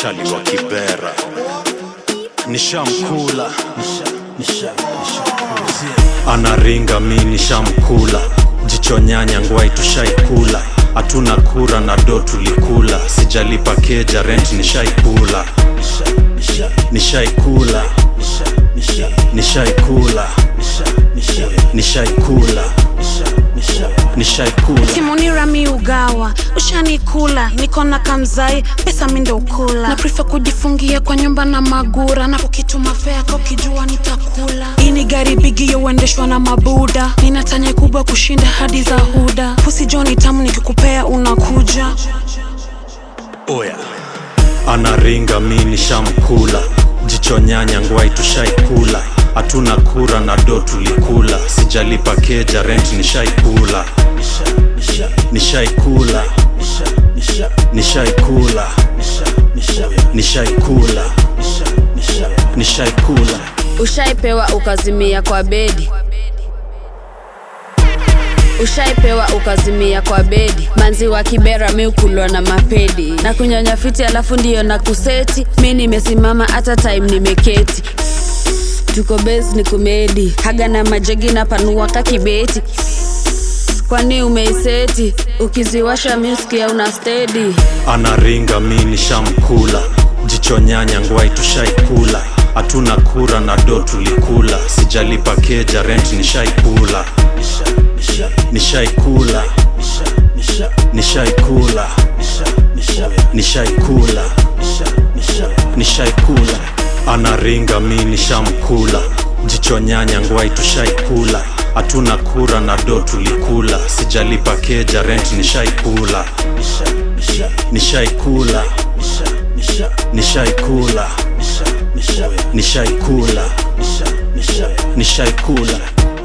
chali wa kibera nishamkula anaringa mi nishamkula jicho nyanya ngwai tushaikula hatuna kura na do tulikula sijalipa keja rent nishaikula nishaikula nishaikula nishaikula nishaikula kimunira mi ugawa ushanikula niko na kamzai pesa mi ndo ukula na prefer kujifungia kwa nyumba na magura na ukituma fea ka ukijua nitakula hii ni gari bigi yauendeshwa na mabuda nina tanya kubwa kushinda hadi za huda pusi joni tamu nikikupea unakuja oya anaringa mi nishamkula jicho nyanya ngwai tushaikula hatuna kura na do tulikula sijalipa keja rent nishaikula nishaikula nishaikula nishaikula nishaikula ushaipewa ukazimia kwa bedi ushaipewa ukazimia kwa bedi manzi wa kibera mi ukulwa na mapedi na kunyonya fiti alafu ndiyo na kuseti mi nimesimama hata time nimeketi tuko bes ni kumedi haga na majegi na panua kakibeti kwani umeiseti ukiziwasha miskia una stedi anaringa mi nishamkula jicho nyanya ngwai tushaikula hatuna kura na do tulikula sijalipa keja rent nishaikula nishaikula nishaikula nishaikula nishaikula anaringa mi nishamkula jicho nyanya ngwai tushaikula hatuna kura na do tulikula sijalipa keja rent nishaikula nishaikula nishaikula nishaikula nishaikula